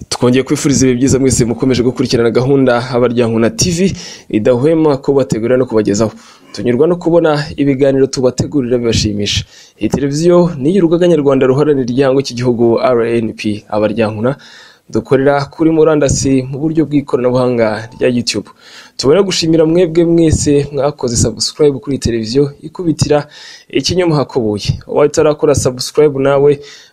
twongeye kwifuriza ibihe byiza mwese mukomeje gukurikirana gahunda abaryankuna tv idahwema ko bategurira no kubagezaho tunyurwa no kubona ibiganiro tubategurira bibashimisha iyi televiziyo ni iy'urugaga nyarwanda ruharanira igihango cy'igihugu rnp abaryankuna dukorera kuri murandasi mu buryo bw'ikoranabuhanga rya youtube tubona gushimira mwebwe mwese mwakoze subscribe kuri iyi televiziyo ikubitira ikinyoma hakubuye ubaye utarakora subscribe nawe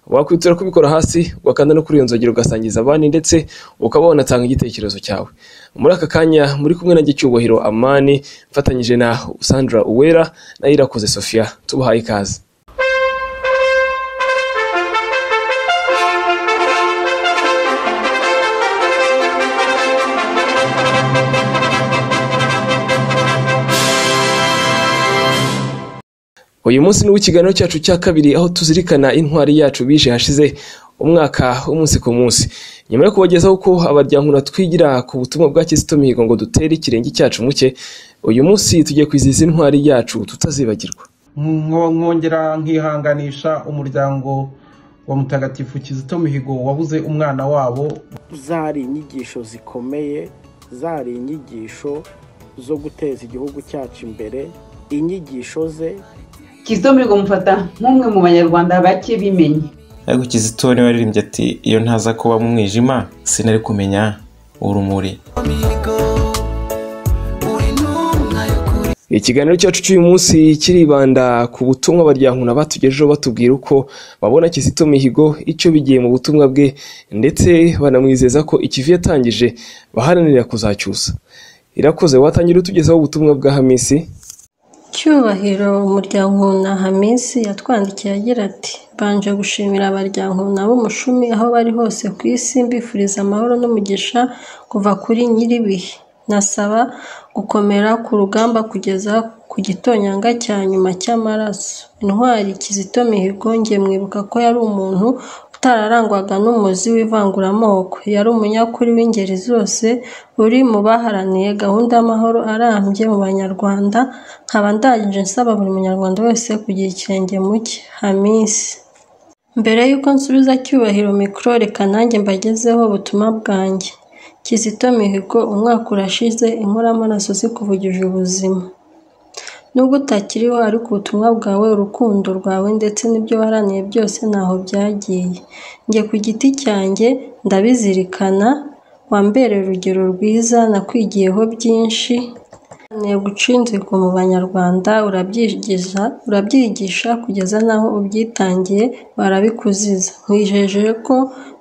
wakwitira kubikora hasi wakanda no kuri iyo nzogera ugasangiza abandi ndetse ukaba wanatanga igitekerezo cyawe muri aka kanya muri kumwe na gicyubahiro amani mfatanyije na sandra uwera na irakoze sofia tubahaye ikaze uyu munsi ni ikiganiro cyacu cya kabiri aho tuzirikana intwari yacu bije hashize umwaka umunsi ku munsi nyuma yo kubagezaho uko abaryankuna twigira ku butumwa bwa kizito mihigo ngo dutere ikirenge cyacu muke uyu munsi tugiye kwizihiza intwari yacu tutazibagirwa nkongera nkihanganisha umuryango wa mutagatifu kizito mihigo wabuze umwana wabo zari inyigisho zikomeye zari inyigisho zo guteza igihugu cyacu imbere inyigisho ze kizito mihigo mufata nk'umwe mu banyarwanda bake bimenye ariko kizito niwe waririmbye ati iyo ntaza kuba mu mwijima sinari kumenya urumuri ikiganiro cyacu cy'uyu munsi kiribanda ku butumwa baryankuna batugejejeho batubwira uko babona kizito mihigo icyo bigiye mu butumwa bwe ndetse banamwizeza ko ikivi yatangije baharanira kuzacyusa irakoze watangira utugezaho ubutumwa bwa hamisi cyubahiro umuryango na hamisi yatwandikiye agira ati banje gushimira abaryankuna b'umushumi aho bari hose ku isi mbifuriza amahoro n'umugisha kuva kuri nyir'ibihe nasaba gukomera ku rugamba kugeza ku gitonyanga cya nyuma cy'amaraso intwari kizito mihigo nge mwibuka ko yari umuntu utararangwaga n'umuzi w'ivanguramoko yari umunyakuri w'ingeri zose uri mu baharaniye gahunda y'amahoro arambye mu banyarwanda nkaba ndangije nsaba buri munyarwanda wese kugira ikirenge muke hamisi mbere y'uko nsubiza cyubahiro mikoro reka nanjye mbagezeho ubutumwa bwanjye kizito mihigo umwaka urashize inkoramaraso zikuvugije ubuzima nubwo utakiriho ariko ubutumwa bwawe urukundo rwawe ndetse n'ibyo waraniye byose ntaho byagiye njye ku giti cyanjye ndabizirikana wambereye urugero rwiza nakwigiyeho byinshi guca inzigo mu banyarwanda urabyigisha kugeza n'aho ubyitangiye barabikuziza nkwijeje ko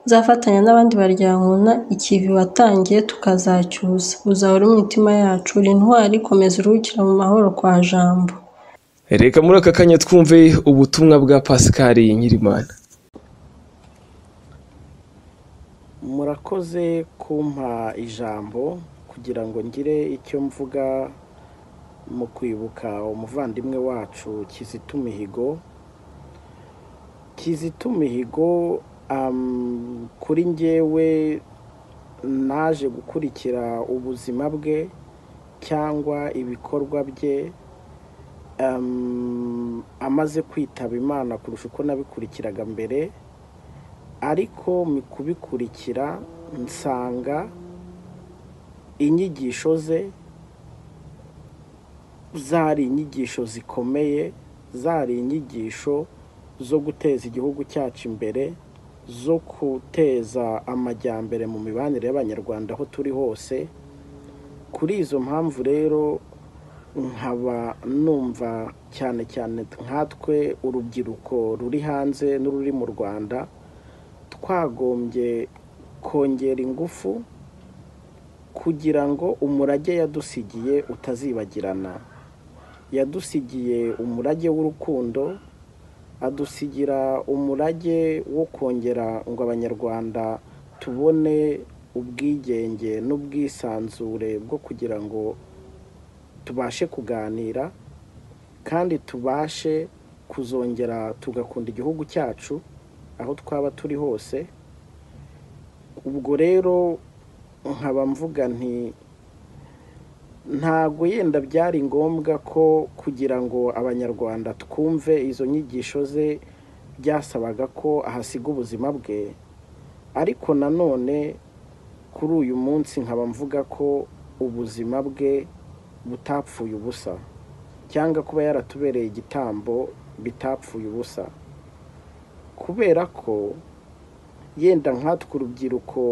nzafatanya n'abandi baryankuna ikivi watangiye tukazacyuza uzahora imitima yacu uri intwari komeza uruhukira mu mahoro kwa jambo reka muri aka kanya twumve ubutumwa bwa pascal nyirimana murakoze kumpa ijambo kugira ngo ngire icyo mvuga mu kwibuka umuvandimwe wacu kizito mihigo kizito mihigo kuri ngewe naje gukurikira ubuzima bwe cyangwa ibikorwa bye amaze kwitaba imana kurusha uko nabikurikiraga mbere ariko mu kubikurikira nsanga inyigisho ze zari inyigisho zikomeye zari inyigisho zo guteza igihugu cyacu imbere zo guteza amajyambere mu mibanire y'abanyarwanda aho turi hose kuri izo mpamvu rero nkaba numva cyane cyane nkatwe urubyiruko ruri hanze n'ururi mu rwanda twagombye kongera ingufu kugira ngo umurage yadusigiye utazibagirana yadusigiye umurage w'urukundo adusigira umurage wo kongera ngo abanyarwanda tubone ubwigenge n'ubwisanzure bwo kugira ngo tubashe kuganira kandi tubashe kuzongera tugakunda igihugu cyacu aho twaba turi hose ubwo rero nkaba mvuga nti ntabwo yenda byari ngombwa ko kugira ngo abanyarwanda twumve izo nyigisho ze byasabaga ko ahasiga ubuzima bwe ariko nanone kuri uyu munsi nkaba mvuga ko ubuzima bwe butapfuye ubusa cyangwa kuba yaratubereye igitambo bitapfuye ubusa kubera ko yenda nkatwe urubyiruko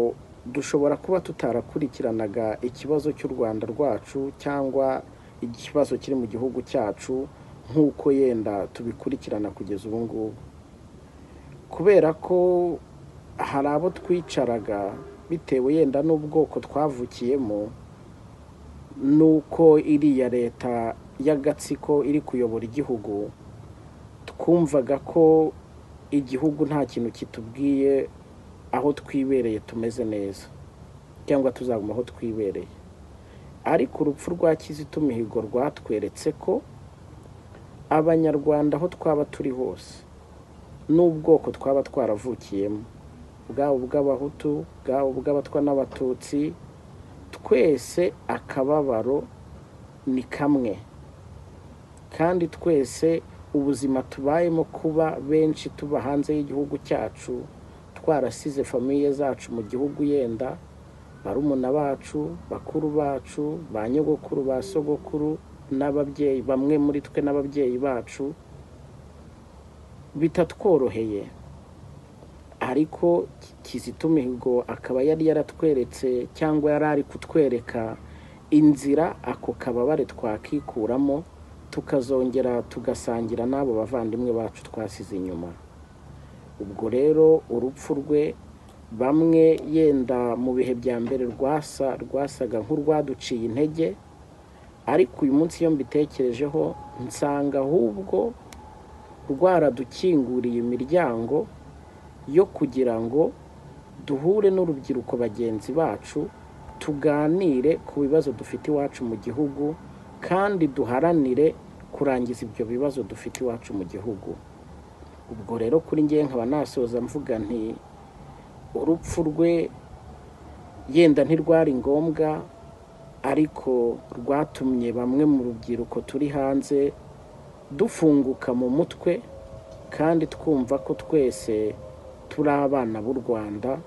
dushobora kuba tutarakurikiranaga ikibazo cy'u rwanda rwacu cyangwa ikibazo kiri mu gihugu cyacu nk'uko yenda tubikurikirana kugeza ubu ngubu kubera ko hari abo twicaraga bitewe yenda n'ubwoko twavukiyemo n'uko iriya leta y'agatsiko iri kuyobora igihugu twumvaga ko igihugu nta kintu kitubwiye aho twibereye tumeze neza cyangwa tuzaguma aho twibereye ariko urupfu rwa kizito mihigo rwatweretse ko abanyarwanda aho twaba turi hose n'ubwoko twaba twaravukiyemo bwaba ubw'abahutu bwaba ubw'abatwa n'abatutsi twese akababaro ni kamwe kandi twese ubuzima tubayemo kuba benshi tuba hanze y'igihugu cyacu twarasize famiye zacu mu gihugu yenda barumuna bacu bakuru bacu ba nyogokuru ba sogokuru n'ababyeyi bamwe muri twe n'ababyeyi bacu bitatworoheye ariko kizito mihigo akaba yari yaratweretse cyangwa yari ari kutwereka inzira ako kababare twakikuramo tukazongera tugasangira n'abo bavandimwe bacu twasize inyuma ubwo rero urupfu rwe bamwe yenda mu bihe bya mbere rwasa rwasaga nk'urwaduciye intege ariko uyu munsi iyo mbitekerejeho nsanga ahubwo rwaradukinguriye imiryango yo kugira ngo duhure n'urubyiruko bagenzi bacu tuganire ku bibazo dufite iwacu mu gihugu kandi duharanire kurangiza ibyo bibazo dufite iwacu mu gihugu ubwo rero kuri ngewe nkaba nasoza mvuga nti urupfu rwe yenda ntirwari ngombwa ariko rwatumye bamwe mu rubyiruko turi hanze dufunguka mu mutwe kandi twumva ko twese turi abana b'u rwanda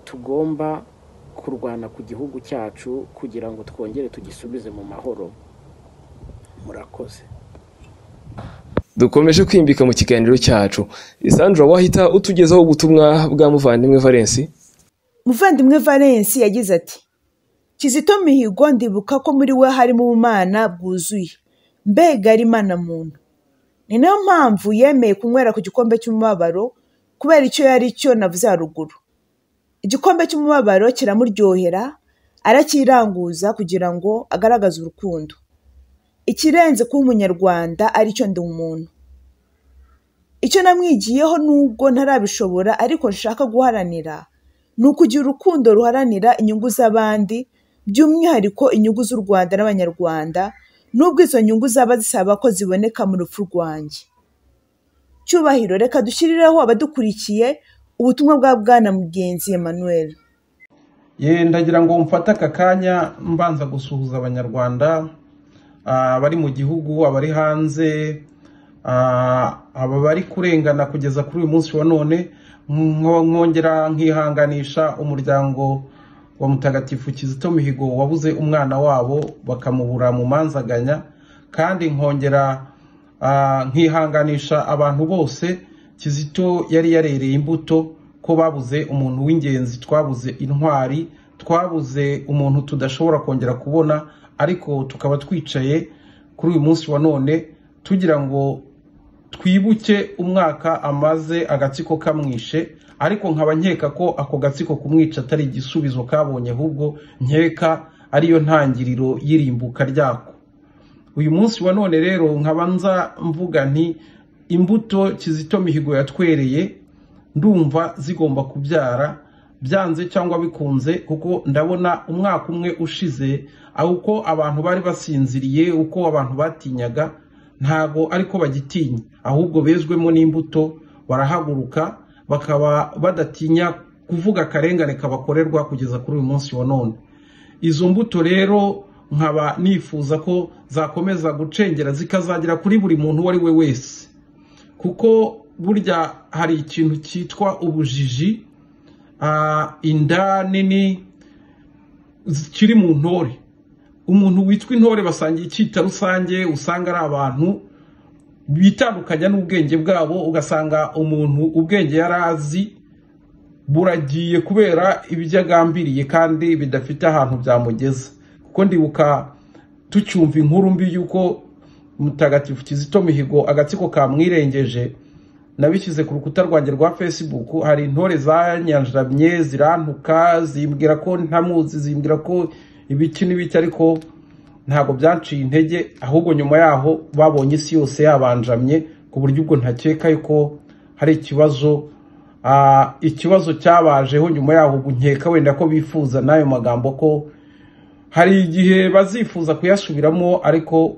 tugomba kurwana ku gihugu cyacu kugira ngo twongere tugisubize mu mahoro murakoze dukomeje kwimbika mu kiganiro cyacu isandra wahita utugezaho ubutumwa bwa muvandimwe valensi muvandimwe valensi yagize ati kizito mihigo ndibuka ko muri we harimo ubumana bwuzuye mbega ari imana muntu ni nayo mpamvu yemeye kunywera ku gikombe cy'umubabaro kubera icyo yari cyo navuze haruguru igikombe cy'umubabaro kiramuryohera arakiranguza kugira ngo agaragaze urukundo ikirenze kuba umunyarwanda aricyo ndi umuntu icyo namwigiyeho nubwo ntarabishobora ariko nshaka guharanira ni ukugira urukundo ruharanira inyungu z'abandi by'umwihariko inyungu z'u rwanda n'abanyarwanda nubwo izo nyungu zaba zisaba ko ziboneka mu rupfu rwanjye cyubahiro reka dushyirireho abadukurikiye ubutumwa bwa bwana mugenzi Emmanuel Ye ndagira ngo mfate aka kanya mbanza gusuhuza abanyarwanda ah, abari mu gihugu abari hanze ah, aba bari kurengana kugeza kuri uyu munsi wa none Mwo- mwongera nkihanganisha umuryango wa mutagatifu kizito mihigo wabuze umwana wabo bakamubura mu manzaganya kandi nkongera ah, nkihanganisha abantu bose kizito yari yarereye imbuto ko babuze umuntu w'ingenzi twabuze intwari twabuze umuntu tudashobora kongera kubona ariko tukaba twicaye kuri uyu munsi wa none tugira ngo twibuke umwaka amaze agatsiko kamwishe ariko nkaba nkeka ko ako gatsiko kumwica atari igisubizo kabonye ahubwo nkeka ariyo ntangiriro y'irimbuka ryako uyu munsi wa none rero nkabanza mvuga nti imbuto kizito mihigo yatwereye ndumva zigomba kubyara byanze cyangwa bikunze kuko ndabona umwaka umwe ushize aho uko abantu bari basinziriye uko abantu batinyaga ntago ariko bagitinya ahubwo bezwemo n'imbuto barahaguruka bakaba badatinya kuvuga akarengane kabakorerwa kugeza kuri uyu munsi wa none izo mbuto rero nkaba nifuza ko zakomeza gucengera zikazagera kuri buri muntu uwo ari we wese kuko burya hari ikintu cyitwa ubujiji inda nini kiri mu ntore umuntu witwa intore basangiye icyita rusange usanga ari abantu bitandukanya n'ubwenge bwabo ugasanga umuntu ubwenge yari azi buragiye kubera ibyo agambiriye kandi bidafite ahantu byamugeza kuko ndibuka tucyumva inkuru mbi y'uko mutagatifu kizito mihigo agatsiko kamwirengeje nabishyize ku rukuta rwanjye rwa facebook hari intore zanyanjamye zirantuka zimbwira ko ntamuzi zimbwira ko ibiki n'ibiki ariko ntabwo byaciye intege ahubwo nyuma yaho babonye isi yose yabanjamye ku buryo ubwo ntakeka yuko hari ikibazo ikibazo cyabajeho nyuma yaho ubu nkeka wenda ko bifuza n'ayo magambo ko hari igihe bazifuza kuyasubiramo ariko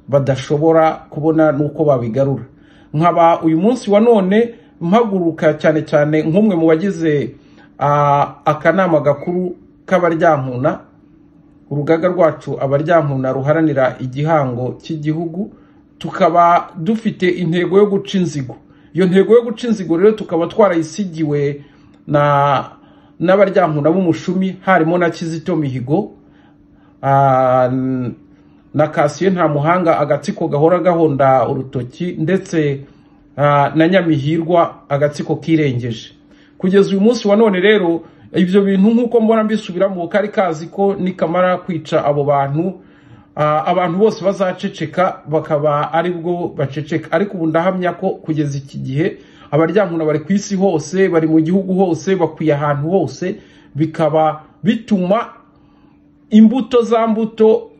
badashobora kubona n'uko babigarura nkaba uyu munsi wa none mpaguruka cyane cyane nk'umwe mu bagize akanama gakuru k'abaryankuna urugaga rwacu abaryankuna ruharanira igihango cy'igihugu tukaba dufite intego yo guca inzigo iyo ntego yo guca inzigo rero tukaba twarayisigiwe n'abaryankuna b'umushumi harimo na kizito mihigo na kasiyo nta muhanga agatsiko gahora gahonda urutoki ndetse na nyamihirwa agatsiko kirengeje kugeza uyu munsi wa none rero ibyo bintu nk'uko mbona mbisubiramo kari kazi ko nikamara kwica abo bantu abantu bose bazaceceka bakaba ari bwo baceceka ariko ubu ndahamya ko kugeza iki gihe abaryankuna bari ku isi hose bari mu gihugu hose bakwiye ahantu hose bikaba bituma imbuto za mbuto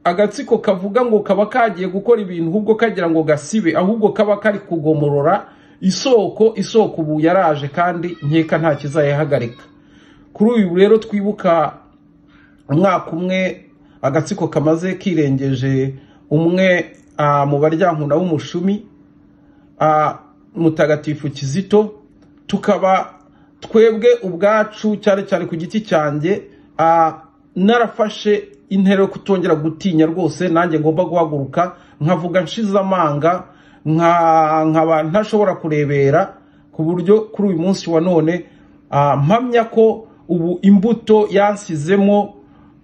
agatsiko kavuga ngo kaba kagiye gukora ibintu ahubwo kagira ngo gasibe ahubwo kaba kari kugomorora isoko isoko ubu yaraje kandi nkeka nta kizayihagarika kuri uyu rero twibuka umwaka umwe agatsiko kamaze kirengeje umwe mu baryankuna b'umushumi mutagatifu kizito tukaba twebwe ubwacu cyane cyane ku giti cyanjye narafashe intera yo kutongera gutinya rwose nanjye ngomba guhaguruka nkavuga nshize amanga nkaba ntashobora kurebera ku buryo kuri uyu munsi wa none mpamya ko ubu imbuto yansizemo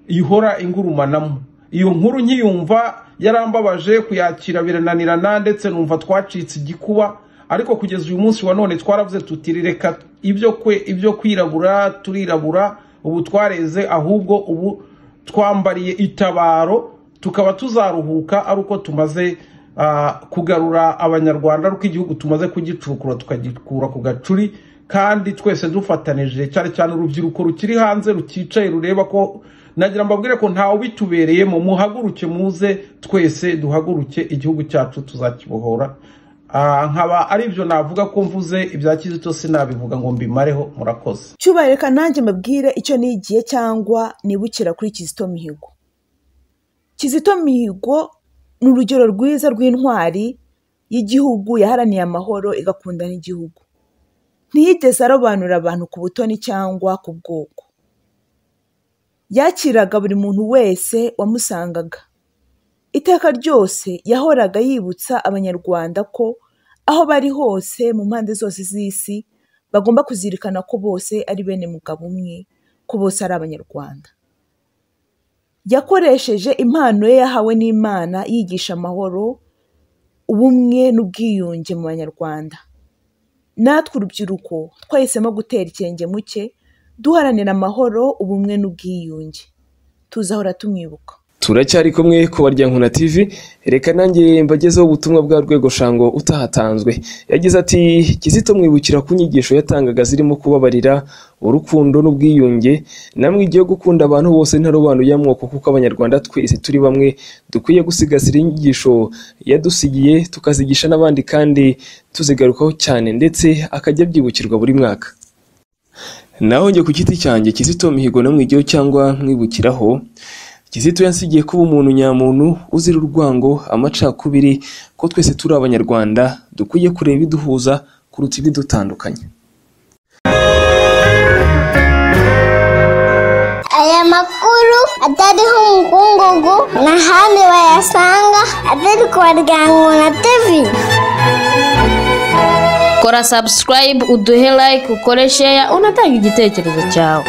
ihora ingurumanamo iyo nkuru nkiyumva yarambabaje kuyakira birananirana ndetse numva twacitse igikuba ariko kugeza uyu munsi wa none twaravuze reka ibyo kwe ibyo kwirabura turirabura ubu twareze ahubwo ubu twambariye itabaro tukaba tuzaruhuka ari uko tumaze kugarura abanyarwanda ariko igihugu tumaze kugicukura tukagikura ku gacuri kandi twese dufatanije cyane cyane urubyiruko rukiri hanze rukicaye rureba ko nagira mbabwire ko ntawe ubitubereyemo muhaguruke muze twese duhaguruke igihugu cyacu tuzakibohora nkaba ari byo navuga ko mvuze ibya kizito sinabivuga ngo mbimareho murakoze cyubahiro reka nanjye mbabwire icyo nigiye cyangwa nibukira kuri kizito mihigo kizito mihigo ni urugero rwiza rw'intwari y'igihugu yaharaniye amahoro igakunda n'igihugu ntiyigeze arobanura abantu ku butoni cyangwa ku bwoko yakiraga buri muntu wese wamusangaga iteka ryose yahoraga yibutsa abanyarwanda ko aho bari hose mu mpande zose z'isi bagomba kuzirikana ko bose ari bene mugabo umwe ko bose ari abanyarwanda yakoresheje impano ye yahawe n'imana yigisha amahoro ubumwe n'ubwiyunge mu banyarwanda natwe urubyiruko twahisemo gutera ikirenge muke duharanira amahoro ubumwe n'ubwiyunge tuzahora tumwibuka turacyari kumwe ku baryankuna tv reka nanjye mbagezeho ubutumwa bwa rwego shango utahatanzwe yagize ati kizito mwibukira ku nyigisho yatangaga zirimo kubabarira urukundo n'ubwiyunge namwe igiye gukunda abantu bose ntarobanuye amoko kuko abanyarwanda twese turi bamwe dukwiye gusigasira inyigisho yadusigiye tukazigisha n'abandi kandi tuzigarukaho cyane ndetse akajya byibukirwa buri mwaka naho njye ku giti cyanjye kizito mihigo namwigeho cyangwa mwibukiraho kizito yansigiye kuba umuntu nyamuntu uzira urwango amacakubiri ko twese turi abanyarwanda dukwiye kureba ibiduhuza kuruta ibidutandukanya atariho umukungugu nta handi wayasanga atari ku baryango na tivi kora subscribe uduhe like ukore share unatanga igitekerezo cyawe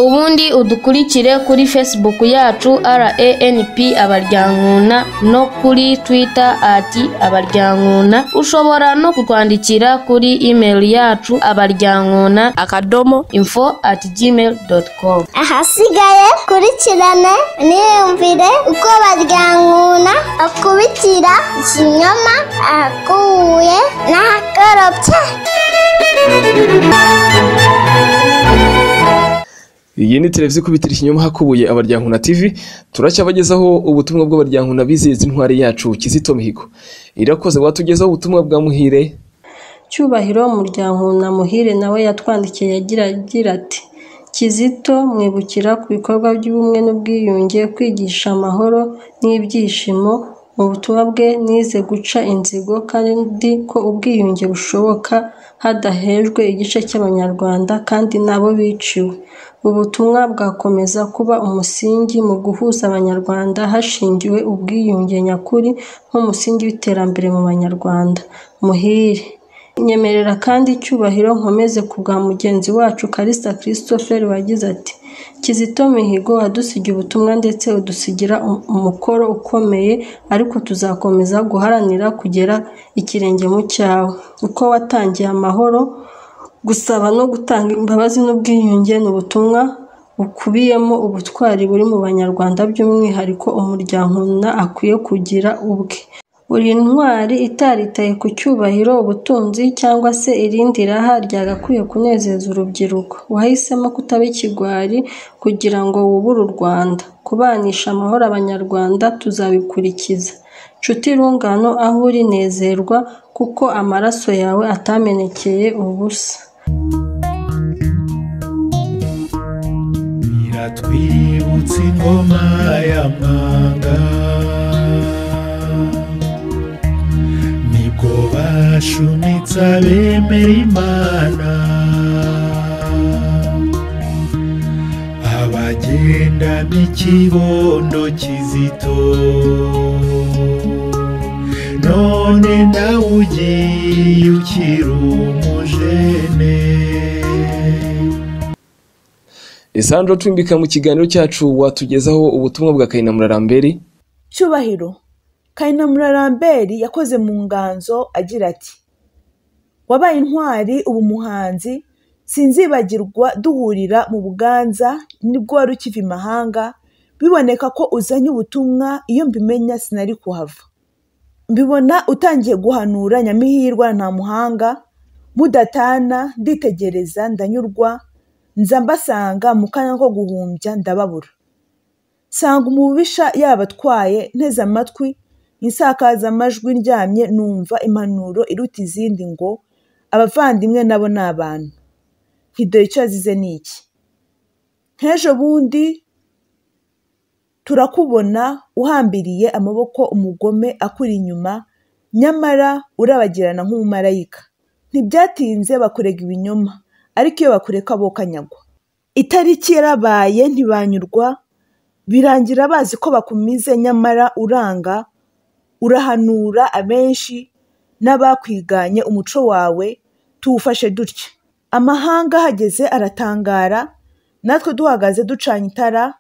ubundi udukurikire kuri facebook yacu ranp abaryankuna no kuri twitter ati abaryankuna ushobora no kutwandikira kuri email yacu abaryankuna akadomo info at gmail com ahasigaye kurikirane niyumvire uko baryankuna akubitira ikinyoma ahakuye n'ahakorobye iyi ni televiziyo ikubitira ikinyoma hakubuye abaryankuna tv turacyabagezaho ubutumwa bw'abaryankuna bizihiza intwari yacu kizito mihigo irakoze watugezaho ubutumwa bwa muhire cyubahiro umuryango na muhire nawe yatwandikiye agira agira ati kizito mwibukira ku bikorwa by'ubumwe n'ubwiyunge kwigisha amahoro n'ibyishimo mu butumwa bwe nize guca inzigo kandi ko ubwiyunge bushoboka hadahejwe igice cy'abanyarwanda kandi nabo biciwe ubutumwa bwakomeza kuba umusingi mu guhuza abanyarwanda hashingiwe ubwiyunge nyakuri nk'umusingi w'iterambere mu banyarwanda muhire nyemerera kandi icyubahiro nkomeze ku bwa mugenzi wacu karisa christopher wagize ati kizito mihigo wadusigiye ubutumwa ndetse udusigira um- umukoro ukomeye ariko tuzakomeza guharanira kugera ikirenge mu cyawe uko watangiye amahoro gusaba no gutanga imbabazi n'ubwiyunge ni ubutumwa bukubiyemo ubutwari buri mu banyarwanda by'umwihariko umuryango na akwiye kugira ubwe uri intwari itaritaye ku cyubahiro ubutunzi cyangwa se irindi raha ryagakwiye kunezeza urubyiruko wahisemo kutaba ikigwari kugira ngo wubure u rwanda kubanisha amahoro abanyarwanda tuzabikurikiza nshuti rungano aho uri nezerwa kuko amaraso yawe atamenekeye ubusa iratwibutsa ingoma ya mwanga nibwo bashumitse abemera imana abagendana ikibondo kizito none nawe ugiye ukiri umujene isandro cumbika mu kiganiro cyacu watugezaho ubutumwa bwa kayinamura ramberi cyubahiro kayinamura ramberi yakoze mu nganzo agira ati wabaye intwari ubu umuhanzi sinzibagirwa duhurira mu buganza nibwo wari ukiva imahanga biboneka ko uzanye ubutumwa iyo mbimenya sinari kuhava mbibona utangiye guhanura nyamihirwa nta muhanga mudatana nditegereza ndanyurwa nza mbasanga mu kanya ko guhumbya ndababura nsanga umubisha yabatwaye nteze amatwi insakazamajwi ndyamye numva impanuro iruta izindi ngo abavandimwe nabo ni abantu ntidoye icyo azize ni iki nk'ejo bundi turakubona uhambiriye amaboko umugome akuri inyuma nyamara urabagirana nk'umumarayika ntibyatinze bakurega ibinyoma ariko iyo bakureka bokanyagwa itariki yarabaye ntibanyurwa birangira bazi ko bakumize nyamara uranga urahanura abenshi n'abakwiganye umuco wawe tuwufashe dutya amahanga ahageze aratangara natwe duhagaze ducanye itara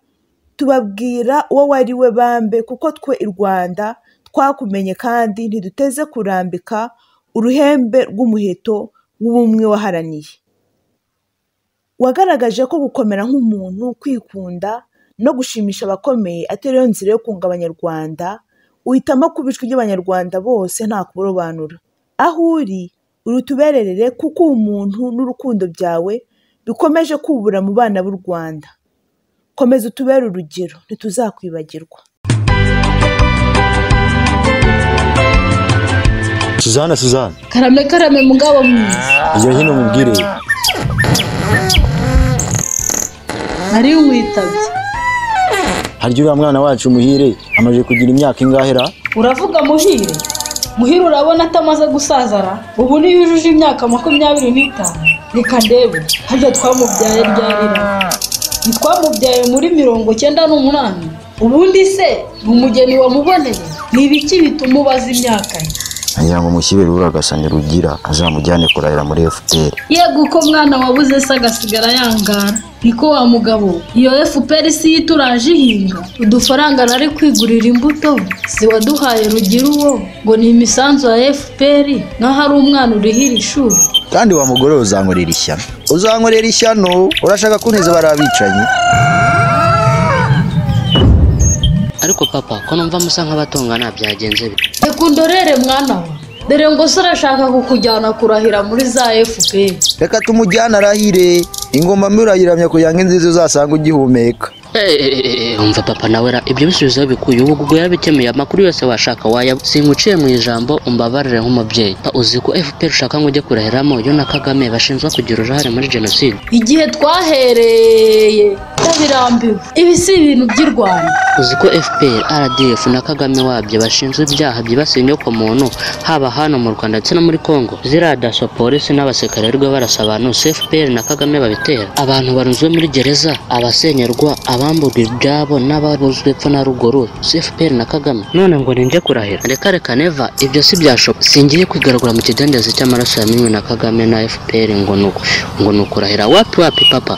tubabwira uwo wari we bambe kuko twe i rwanda twakumenye kandi ntiduteze kurambika uruhembe rw'umuheto w'ubumwe waharaniye wagaragaje ko gukomera nk'umuntu kwikunda no gushimisha abakomeye atari yo nzira yo kunga abanyarwanda uhitamo kuba ijwi ry'abanyarwanda bose nta kurobanura aho uri uri utubererere kuko ubumuntu n'urukundo byawe bikomeje kubura mu bana b'u rwanda komeza utubere urugero ntituzakwibagirwa suzana suzana karame karame mugabo mwiza iyo hino mubwire ari witabye harya uriya mwana wacu muhire amaze kugira imyaka ingahera uravuga muhire muhire urabona atamaze gusazara ubu niyo yujuje imyaka makumyabiri n'itanu reka ndebe harya twamubyaye ryarira twamubyaye muri mirongo cyenda n'umunani ubundi se ni umugeni wamuboneye ni ibiki bituma ubaza imyaka ye ngira ngo mushyire rura agasanya rugira azamujyane kurahira muri efuperi yego uko mwana wabuze se agasigara yangara niko wa mugabo iyo efuperi si yo ituraje ihinga udufaranga nari kwigurira imbuto si waduhaye rugira uwo ngo ni imisanzu ya efuperi nk'aho ari umwana urihira ishuri kandi wa mugore we uzankorera ishyano uzankorera ishyano urashaka kuntiza bariya bicanyi ariko papa ko numva musa nk'abatongana byagenze bite reka undorere mwana we dore ngo se urashaka kukujyana kurahira muri za efuperi reka tumujyane arahire ingoma murayiramya kugira ngo inziza uzasanga ugihumeka Eh, umva papa nawe ra ibyo bisubizo bikuye ubu ubwo yabikemuye amakuru yose washaka waya singuciye mu ijambo umbabarire nk'umubyeyi Pa, uzi ko fpr ushaka ngo ujye kurahiramo yo na kagame bashinjwa kugira uruhare muri jenoside igihe twahereye ndabirambiwe ibi si ibintu by'i rwanda uzi ko fpr rdf na kagame wabyo bashinzwe ibyaha byibasiye inyokomuntu haba hano mu rwanda ndetse no muri congo ziriya daso polisi n'abasekarirwe barasa abantu si fpr na kagame babitera abantu barunzwe muri gereza abasenyerwa abamburwa ibyabo n'ababuzwe epfo na ruguru si fpr na kagame none ngo ninjye kurahira reka reka neva ibyo si byashoboka singiye kwigaragura mu kidendezi cy'amaraso yamenywe na kagame na fpr ngo ni uku ngo ni ukurahira wapi wapi papa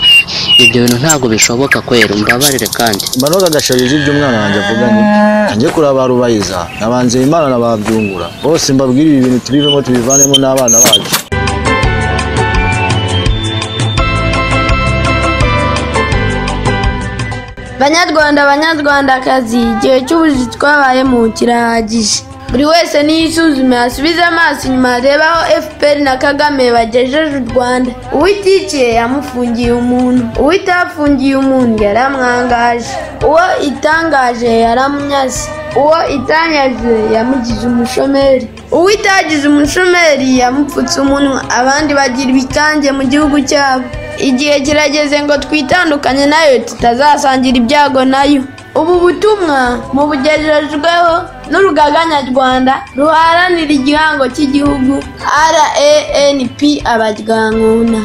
ibyo bintu ntabwo bishoboka kwera umbabarire kandi manoza agasharije ibyo umwana wanjye avuga ni njye kuraba rubayiza nabanze imana na ba byungura bose mbabwire ibi bintu tubivemo tubivanemo n'abana bacu banyarwanda banyarwandakazi igihe cy'ubuzi twabayemo kirahagije buri wese niyisuzume asubize amaso inyuma arebe aho fpr na kagame bagejeje u rwanda uwitikiye yamufungiye umuntu uwitafungiye umuntu yaramwangaje uwo itangaje yaramunyaze uwo itanyaze yamugize umushomeri uwo itagize umushomeri yamupfutse umunwa abandi bagira ibikange mu gihugu cyabo igihe kirageze ngo twitandukanye nayo tutazasangira ibyago nayo ubu butumwa mubugejejweho n'urugaga nyarwanda ruharanira igihango cy'igihugu ranp abaryankuna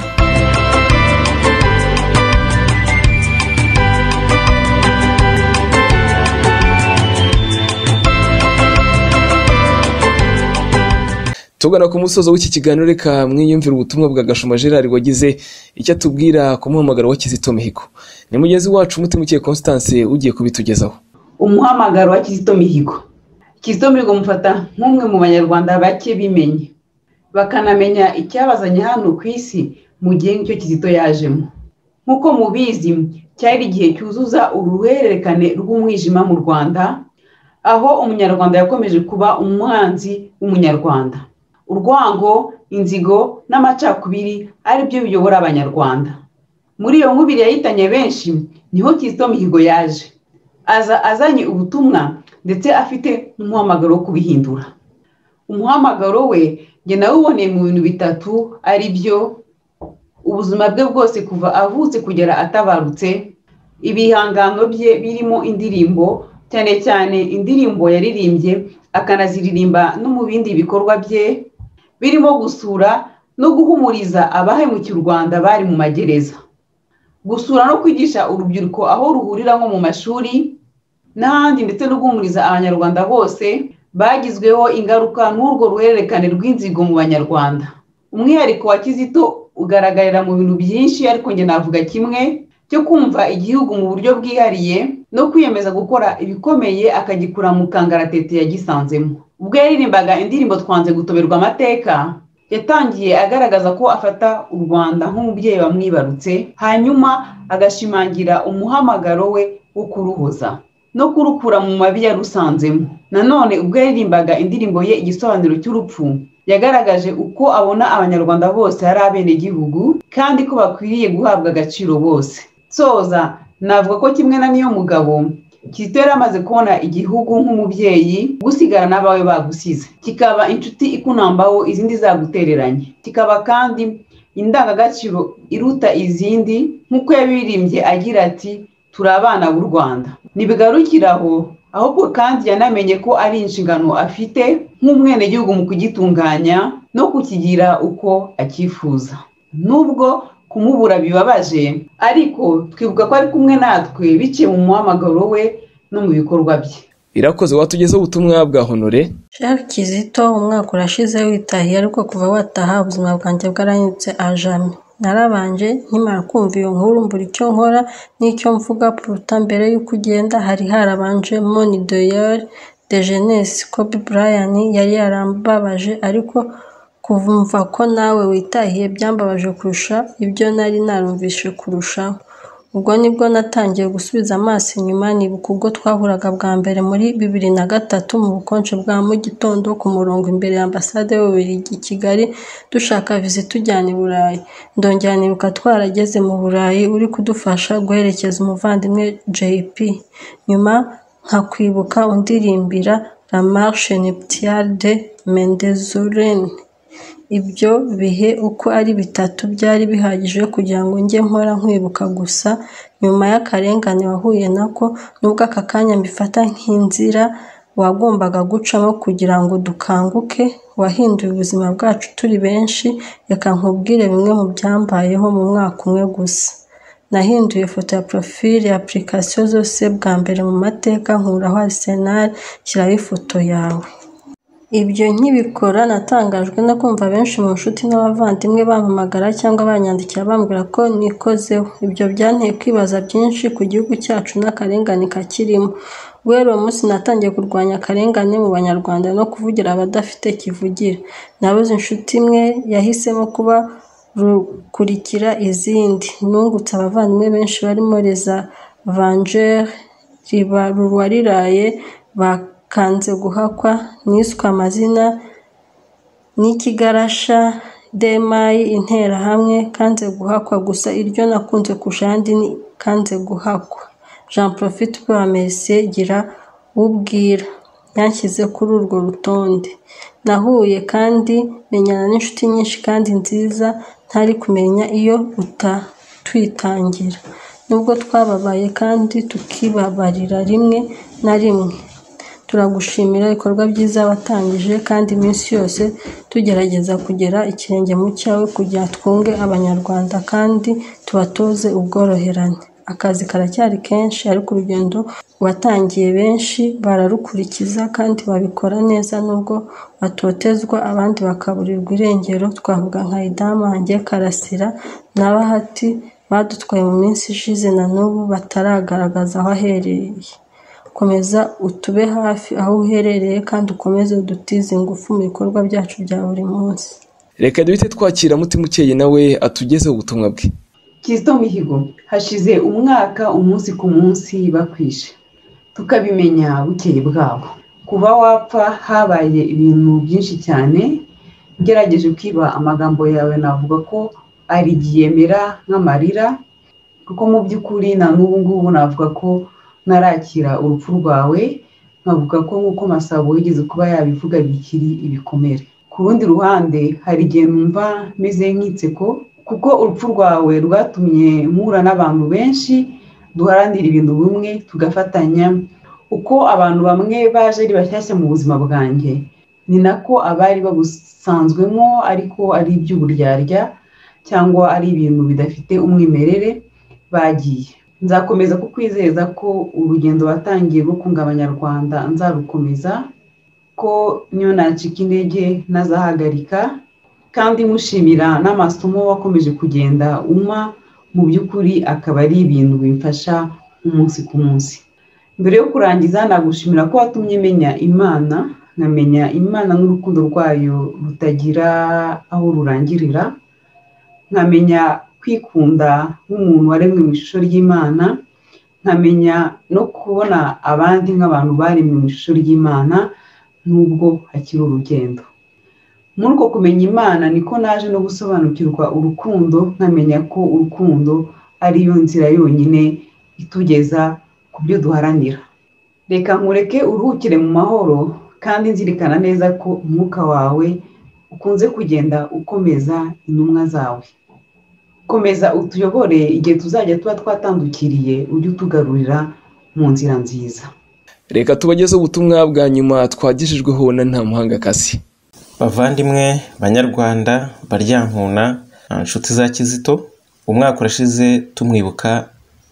tugana ku musozo w'iki kiganiro reka mwiyumvire ubutumwa bwa gashuma gerard wagize icyo atubwira ku muhamagaro wa kizito mihigo ni mugenzi wacu umutima constance ugiye kubitugezaho umuhamagaro wa kizito mihigo kizito mihigo mufata nk'umwe mu banyarwanda bake bimenye bakanamenya icyabazanye hano ku isi mu gihe nicyo kizito yajemo nk'uko mubizi cyari igihe cyuzuza uruhererekane rw'umwijima mu rwanda aho umunyarwanda yakomeje kuba umwanzi w'umunyarwanda urwango inzigo n'amacakubiri ari byo biyobora abanyarwanda muri iyo nkubiri yahitanye benshi niho kizito mihigo yaje aza azanye ubutumwa ndetse afite n'umuhamagaro wo kubihindura umuhamagaro we njye nawuboneye mu bintu bitatu ari byo ubuzima bwe bwose kuva avutse kugera atabarutse ibihangano bye birimo indirimbo cyane cyane indirimbo yaririmbye akanaziririmba no mu bindi bikorwa bye birimo gusura no guhumuriza abahemukiye u rwanda bari mu magereza gusura no kwigisha urubyiruko aho ruhurira nko mu mashuri n'ahandi ndetse no guhumuriza abanyarwanda bose bagizweho ingaruka n'urwo ruhererekane rw'inzigo mu banyarwanda umwihariko wa kizito ugaragarira mu bintu byinshi ariko njye navuga kimwe cyo kumva igihugu mu buryo bwihariye no kwiyemeza gukora ibikomeye akagikura mu kangaratete yagisanzemo ubwo yaririmbaga indirimbo twanze gutoberwa amateka yatangiye agaragaza ko afata u rwanda nk'umubyeyi wamwibarutse hanyuma agashimangira umuhamagaro we wo kuruhoza no kurukura mu mabi yarusanzemo nanone ubwo yaririmbaga indirimbo ye igisobanuro cy'urupfu yagaragaje uko abona abanyarwanda bose ari abenegihugu kandi ko bakwiriye guhabwa agaciro bose soza navuga ko kimwe na niyo mugabo kizito yari amaze kubona igihugu nk'umubyeyi gusigara n'abawe bagusize kikaba inshuti ikunambaho izindi zagutereranye kikaba kandi indangagaciro iruta izindi nk'uko yabirimbye agira ati turi abana b'u rwanda ntibigarukiraho ahubwo kandi yanamenye ko ari inshingano afite nk'umwenegihugu mu kugitunganya no kukigira uko acyifuza nubwo kumubura bibabaje ariko twibuka ko ari kumwe natwe biciye mu muhamagaro we no mu bikorwa bye irakoze watugezeho ubutumwa bwa honore Jean Kizito umwaka urashize witahiye ariko kuva wataha ubuzima bwanjye bwarahindutse ajamye narabanje nkimara kumva iyo nkuru mbura icyo nkora n'icyo mvuga puruta mbere y'uko ugenda hari harabanje moni doyari de jeunesse kobe brian yari yarambabaje ariko kuvumva ko nawe witahiye byambabaje kurusha ibyo nari narumvishe kurushaho ubwo nibwo natangiye gusubiza amaso inyuma nibuka ubwo twahuraga bwa mbere muri bibiri na gatatu mu bukonje bwa mu gitondo ku murongo imbere ya ambasade y'ububiligi i kigali dushaka viza itujyana i burayi ndongera nibuka twarageze mu burayi uri kudufasha guherekeza umuvandimwe jp nyuma nkakwibuka undirimbira la marche nuptiale de mendezurene ibyo bihe uko ari bitatu byari bihagije kugira ngo njye nkora nkwibuka gusa nyuma y'akarengane wahuye nako nubwo aka kanya mbifata nk'inzira wagombaga gucamo kugira ngo dukanguke wahinduye ubuzima bwacu turi benshi reka nkubwire bimwe mu byambayeho mu mwaka umwe gusa nahinduye foto ya porofile ya apurikasiyo zose bwa mbere mu mateka nkuraho arisenali shyiraho ifoto yawe ibyo nkibikora natangajwe no kumva benshi mu nshuti n'abavandimwe bampamagara cyangwa banyandikira bambwira ko nikozeho ibyo byanteye kwibaza byinshi ku gihugu cyacu n'akarengane kakirimo guhera uwo munsi natangiye kurwanya akarengane mu banyarwanda no kuvugira abadafite kivugira nabuze inshuti imwe yahisemo kuba rukurikira izindi nungutse abavandimwe benshi barimo reza vanjeri riba ruwariraye ba kanze guhakwa niswe amazina n'ikigarasha demayi interahamwe kanze guhakwa gusa iryo nakunze kurusha andi ni kanze guhakwa jean profite bwa merisiye gira ubwira yanshyize kuri urwo rutonde nahuye kandi menyana n'inshuti nyinshi kandi nziza ntari kumenya iyo utatwitangira nubwo twababaye kandi tukibabarira rimwe na rimwe turagushimira ibikorwa byiza watangije kandi iminsi yose tugerageza kugera ikirenge mu cyawe kugira twunge abanyarwanda kandi tubatoze ubworoherane akazi karacyari kenshi ariko urugendo watangiye benshi bararukurikiza kandi babikora neza nubwo batotezwa abandi bakaburirwa irengero twavuga nka idamange karasira na bahati badutwaye mu minsi ishize na n'ubu bataragaragaza aho aherereye komeza utube hafi aho uherereye kandi ukomeze udutize ingufu mu bikorwa byacu bya buri munsi reka duhite twakira mutima ukeye nawe atugezeho ubutumwa bwe kizito mihigo hashize umwaka umunsi ku munsi bakwishe tukabimenya bukeye bwabo kuva wapfa habaye ibintu byinshi cyane ngerageje kwiba amagambo yawe navuga ko ari yemera nk'amarira kuko mu by'ukuri na n'ubu ngubu navuga ko ntarakira urupfu rwawe nkavuga ko nk'uko masabo wigeze kuba yabivuga bikiri ibikomere ku rundi ruhande hari igihe numva meze nk'inseko kuko urupfu rwawe rwatumye mpura n'abantu benshi duharanira ibintu bimwe tugafatanya uko abantu bamwe baje ari bashyashya mu buzima bwanjye ni nako abari babusanzwemo ariko ari iby'uburyarya cyangwa ari ibintu bidafite umwimerere bagiye nzakomeza kukwizeza ko urugendo watangiye rwo kunga abanyarwanda nzarukomeza ko niyo nacika intege nazahagarika kandi mushimira n'amasomo wakomeje kugenda unywa mu by'ukuri akaba ari ibintu bimfasha umunsi ku munsi mbere yo kurangiza nagushimira ko watumye menya imana nkamenya imana n'urukundo rwayo rutagira aho rurangirira nkamenya kwikunda nk'umuntu waremwe mu ishusho ry'imana nkamenya no kubona abandi nk'abantu baremwe mu ishusho ry'imana n'ubwo hakiri urugendo muri uko kumenya imana niko naje no gusobanukirwa urukundo nkamenya ko urukundo ari yo nzira yonyine itugeza ku byo duharanira reka nkureke uruhukire mu mahoro kandi nzirikana neza ko umwuka wawe ukunze kugenda ukomeza intumwa zawe komeza utuyobore igihe tuzajya tuba twatandukiriye ujye utugarurira mu nzira nziza reka tubageze ubutumwa bwa nyuma twagejejweho na nta muhangakazi bavandimwe banyarwanda baryankuna inshuti za kizito umwaka urashize tumwibuka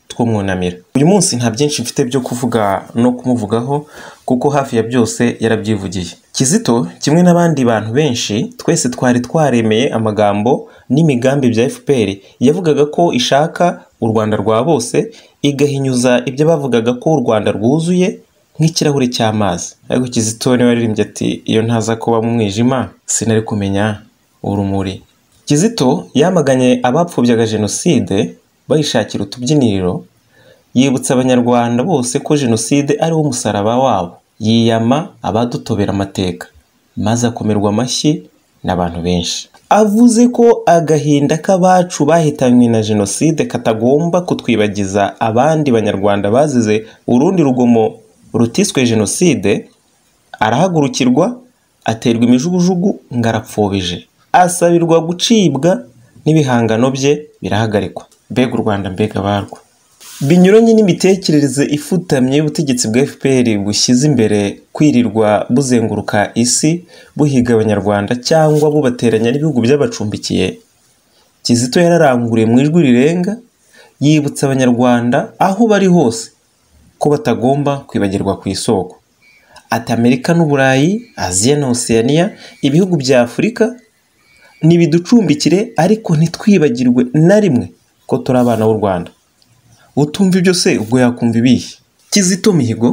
twumwunamira uyu munsi nta byinshi mfite byo kuvuga no kumuvugaho kuko hafi ya byose yarabyivugiye kizito kimwe n'abandi bantu benshi twese twari twaremeye amagambo n'imigambi bya fpr yavugaga ko ishaka u rwanda rwa bose igahinyuza ibyo bavugaga ko u rwanda rwuzuye nk'ikirahure cy'amazi ariko kizito niwe waririmbye ati iyo ntaza kuba mu mwijima sinari kumenya urumuri kizito yamaganye abapfubyaga jenoside bayishakira utubyiniriro yibutsa abanyarwanda bose ko jenoside ari wo musaraba wabo yiyama abadutobera amateka maze akomerwa amashyi n'abantu benshi avuze ko agahinda k'abacu bahitanywe na jenoside katagomba kutwibagiza abandi banyarwanda bazize urundi rugomo rutiswe jenoside arahagurukirwa aterwa imijugujugu ngo arapfobije asabirwa gucibwa n'ibihangano bye birahagarikwa mbega u rwanda mbega abarwa binyuranye n'imitekerereze ifutamye y'ubutegetsi bwa fpr bushyize imbere kwirirwa buzenguruka isi buhiga abanyarwanda cyangwa bubateranya n'ibihugu by'abacumbikiye kizito yararanguriye mu ijwi rirenga yibutsa abanyarwanda aho bari hose ko batagomba kwibagirwa ku isoko ati amerika n'uburayi aziya na osiyaniya ibihugu bya afurika nibiducumbikire ariko ntitwibagirwe na rimwe ko turi abana b'u rwanda utumva ibyo se ubwo yakumva ibihe kizito mihigo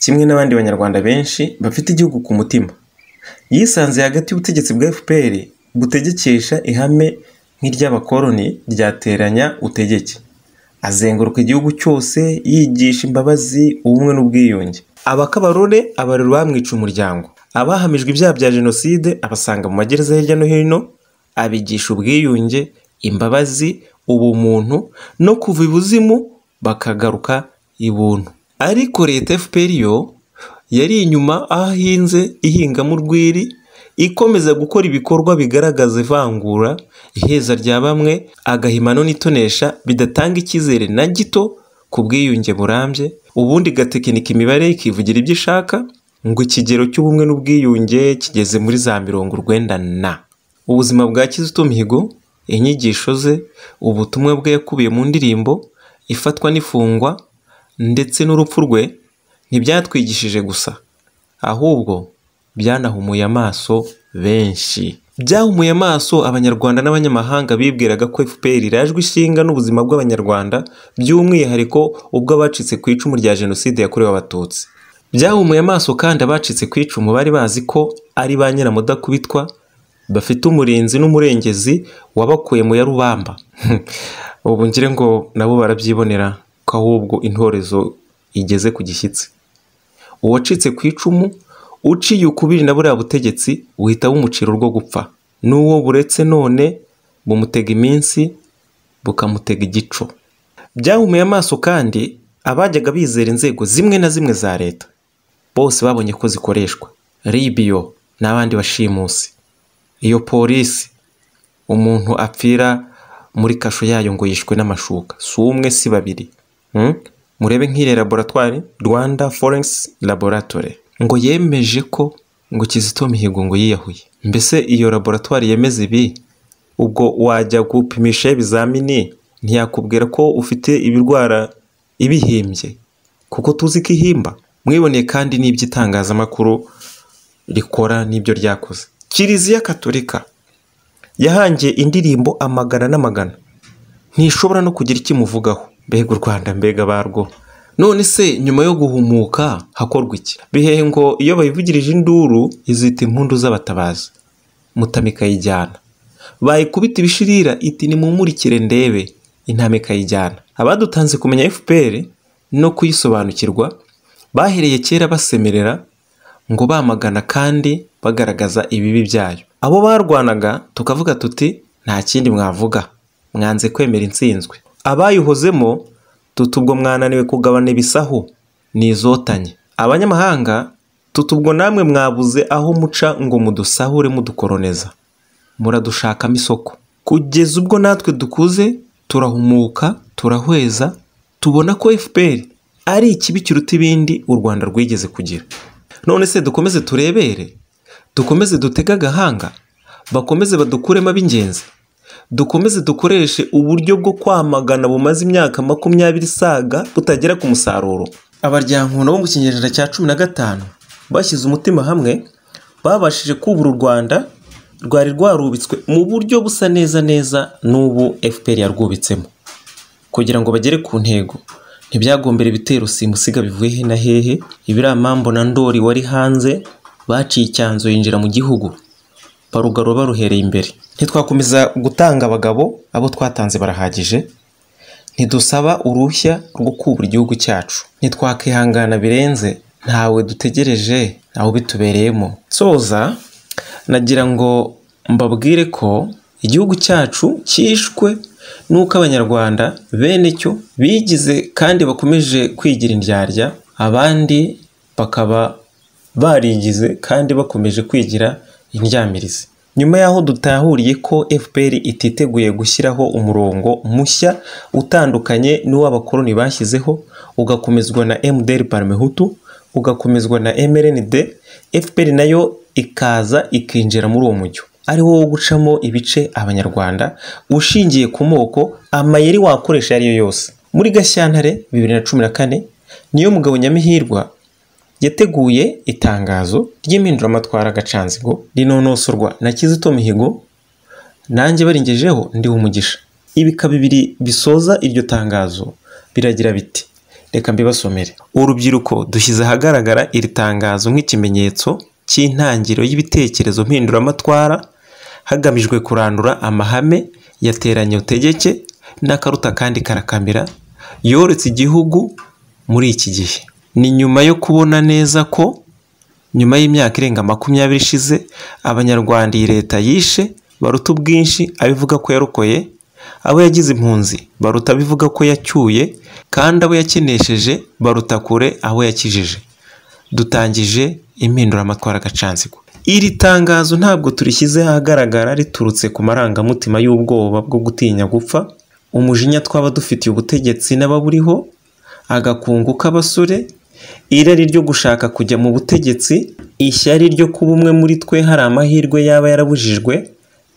kimwe n'abandi banyarwanda benshi bafite igihugu ku mutima yisanze hagati y'ubutegetsi bwa fpr butegekesha ihame nk'iry'abakoroni ryateranya utegeke azenguruka igihugu cyose yigisha imbabazi ubumwe n'ubwiyunge abakabarore abarura bamwica umuryango abahamijwe ibyaha bya jenoside abasanga mu magereza hirya no hino abigisha ubwiyunge imbabazi ubumuntu no kuva ibuzimu bakagaruka ibuntu ariko leta fpr yo yari inyuma aho ahinze ihingamo urwiri ikomeza gukora ibikorwa bigaragaza ivangura iheza rya bamwe agahimano n'itonesha bidatanga icyizere na gito ku bwiyunge burambye ubundi igatekinika imibare ikivugira ibyo ishaka ngo ikigero cy'ubumwe n'ubwiyunge kigeze muri za mirongo urwenda na ubuzima bwa kizito mihigo inyigisho ze ubutumwa bwe yakubiye mu ndirimbo ifatwa n'ifungwa ndetse n'urupfu rwe ntibyatwigishije gusa ahubwo byanahumuye amaso benshi byahumuye amaso abanyarwanda n'abanyamahanga bibwiraga ko fpr irajwe ishinga n'ubuzima bw'abanyarwanda by'umwihariko ubwo abacitse ku icumu rya jenoside yakorewe abatutsi byahumuye amaso kandi abacitse ku icumu bari bazi ko ari ba nyiramudakubitwa bafite umurinzi n'umurengezi wabakuye mu ya rubamba ubu ngire ngo nabo barabyibonera ko ahubwo intorezo igeze ku gishyitsi uwacitse ku icumu uciye ukubiri na buriya butegetsi uhita bumucira urwo gupfa n'uwo buretse none bumutega iminsi bukamutega igico byahumuye amaso kandi abajyaga bizera inzego zimwe na zimwe za leta bose babonye ko zikoreshwa ribiyo n'abandi bashimusi iyo polisi umuntu apfira muri kasho yayo ngo yishwe n'amashuka si umwe si babiri murebe nk'iri laboratwari rwanda forensi laboratore ngo yemeje ko ngo kizito mihigo ngo yiyahuye mbese iyo laboratwari yemeza ibi ubwo wajya gupimisha ibizamini ntiyakubwira ko ufite ibirwara ibihimbye kuko tuzi ko ihimba mwiboneye kandi n'ibyo itangazamakuru rikora n'ibyo ryakoze kiliziya katolika yahangiye indirimbo amagana n'amagana ntishobora no kugira icyo imuvugaho mbega u rwanda mbega barwo none se nyuma yo guhumuka hakorwa iki bihehe ngo iyo bayivugirije induru izita impundu z'abatabazi mutama ikayijyana bayikubita ibishirira iti nimumurikire ndebe intama ikayijyana abadutanze kumenya fpr no kuyisobanukirwa bahereye kera basemerera ngo bamagana kandi bagaragaza ibibi byayo abo barwanaga tukavuga tuti nta kindi mwavuga mwanze kwemera intsinzwe abayihozemo tuti ubwo mwananiwe kugabana ibisahu n'izotanye abanyamahanga tuti ubwo namwe mwabuze aho muca ngo mudusahure mudukoroneza muradushakamo isoko kugeza ubwo natwe dukuze turahumuka turahweza tubona ko fpr ari ikibi kiruta ibindi u rwanda rwigeze kugira none se dukomeze turebere dukomeze dutege agahanga bakomeze badukuremo ab'ingenzi dukomeze dukoreshe uburyo bwo kwamagana bumaze imyaka makumyabiri isaga butagera ku musaruro abaryankuno bo mu kinyejana cya cumi na gatanu bashyize umutima hamwe babashije kubura u rwanda rwari rwarubitswe mu buryo busa neza neza n'ubu fpr yarwubitsemo kugira ngo bagere ku ntego ntibyagombere ibitero simusiga bivuye he na hehe ibiramambo na ndori wari hanze baciye icyanzu yinjira mu gihugu barugaro baruhereye imbere ntitwakomeza gutanga abagabo abo twatanze barahagije ntidusaba uruhushya rwo kubura igihugu cyacu ntitwakihangana birenze ntawe dutegereje ntawe bitubereyemo soza nagira ngo mbabwire ko igihugu cyacu cyishwe n'uko abanyarwanda bene cyo bigize kandi bakomeje kwigira indyarya abandi bakaba barigize kandi bakomeje kwigira indyamirizi nyuma y'aho dutahuriye ko fpr ititeguye gushyiraho umurongo mushya utandukanye n'uw'abakoloni bashyizeho ugakomezwa na mdr parmehutu ugakomezwa na mrnd fpr nayo ikaza ikinjira muri uwo mujyo ari wo gucamo ibice abanyarwanda ushingiye ku moko amayeri wakoresha ayo ari yo yose muri gashyantare bibiri na cumi na kane niyo mugabo nyamihirwa yateguye itangazo ry'impinduramatwara agacanzigo rinonosorwa na kizito mihigo nanjye barengejeho ndiho umugisha ibika bibiri bisoza iryo tangazo biragira biti reka mbibasomere urubyiruko dushyize ahagaragara iri tangazo nk'ikimenyetso cy'intangiriro y'ibitekerezo mpinduramatwara hagamijwe kurandura amahame yateranye utegeke n'akaruta kandi karakamira yoretse igihugu muri iki gihe ni nyuma yo kubona neza ko nyuma y'imyaka irenga makumyabiri ishize abanyarwanda iyi leta yishe baruta ubwinshi abivuga ko yarokoye abo yagize impunzi baruta abivuga ko yacyuye kandi abo yakenesheje baruta kure abo yakijije dutangije impinduramatwara agacanzigo iri tangazo ntabwo turishyize ahagaragara riturutse ku marangamutima y'ubwoba bwo gutinya gupfa umujinya twaba dufitiye ubutegetsi n'ababuriho agakungu k'abasore irari ryo gushaka kujya mu butegetsi ishyari ryo kuba umwe muri twe hari amahirwe yaba yarabujijwe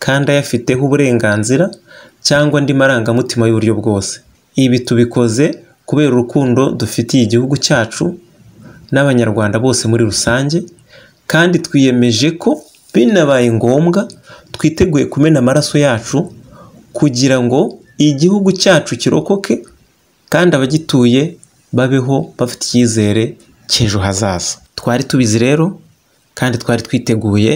kandi ayafiteho uburenganzira cyangwa andi marangamutima y'uburyo bwose ibi tubikoze kubera urukundo dufitiye igihugu cyacu n'abanyarwanda bose muri rusange kandi twiyemeje ko binabaye ngombwa twiteguye kumena amaraso yacu kugira ngo igihugu cyacu kirokoke kandi abagituye babeho bafite icyizere cy'ejo hazaza twari tubizi rero kandi twari twiteguye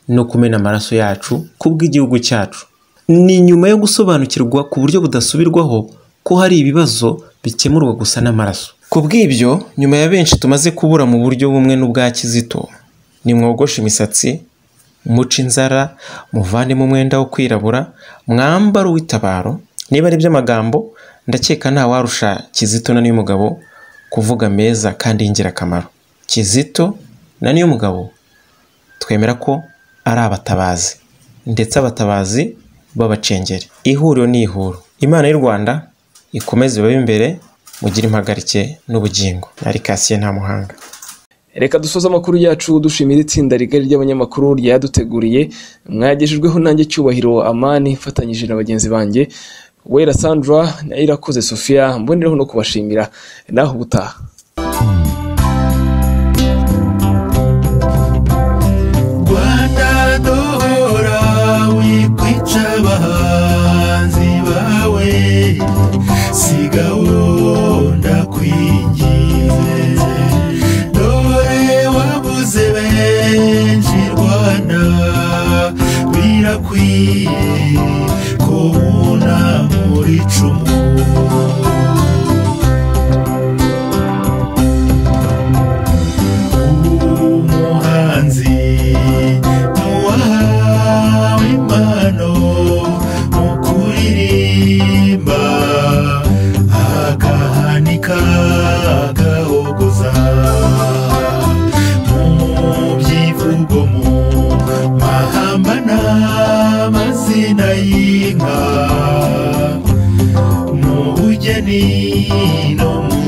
no kumena amaraso yacu kubw'igihugu cyacu ni nyuma yo gusobanukirwa ku buryo budasubirwaho ko hari ibibazo bikemurwa gusa n'amaraso ku bw'ibyo nyuma ya benshi tumaze kubura mu buryo bumwe n'ubwa kizito nimwogoshe imisatsi muce inzara muvanemo umwenda wo kwirabura mwambaro w'itabaro niba ari by'amagambo ndakeka nta warusha kizito na niy'umugabo kuvuga meza kandi y'ingirakamaro kizito na niy'umugabo twemera ko ari abatabazi ndetse abatabazi b'abacengeri ihuriro ni ihuro imana y'u rwanda ikomeze ibabe imbere mugire impagarike n'ubugingo ari kasiye nta muhanga reka dusoze amakuru yacu dushimira itsinda rigari ry'abanyamakuru ryaduteguriye mwagejejweho nanjye cyubahiro amani mfatanyije na bagenzi banjye wera sandra na irakoze sophia mboneraho no kubashimira naho ubutaha rwanda duhora wikwica abahanzi bawe siga wunda kwingize dore wabuze benshi rwanda birakwiye ko wuna muri icumu umuhanzi ntuwahawe impano mu kuririmba agahanika agahogoza mu byivugo mu mahamba n'amazina y'inka mu bugeni no mu